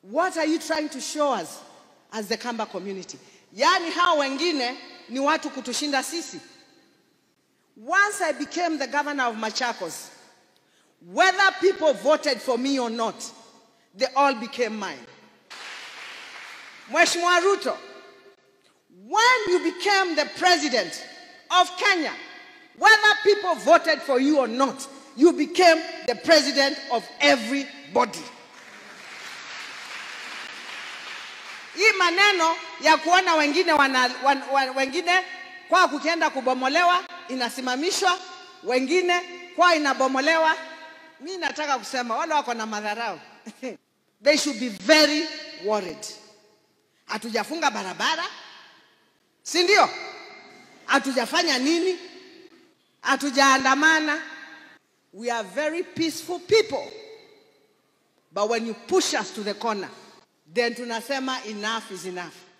What are you trying to show us as the Kamba community? Yaani hao wengine ni watu kutushinda sisi. Once I became the governor of Machakos, whether people voted for me or not, they all became mine. Mheshimiwa Ruto, when you became the president of Kenya, whether people voted for you or not, you became the president of everybody. Hii maneno ya kuona wengine wana, wan, wan, wengine kwa kukienda kubomolewa inasimamishwa, wengine kwa inabomolewa. Mi nataka kusema wale wako na madharau they should be very worried. Hatujafunga barabara, si ndio? Hatujafanya nini? Hatujaandamana. We are very peaceful people. But when you push us to the corner, then tunasema enough is enough.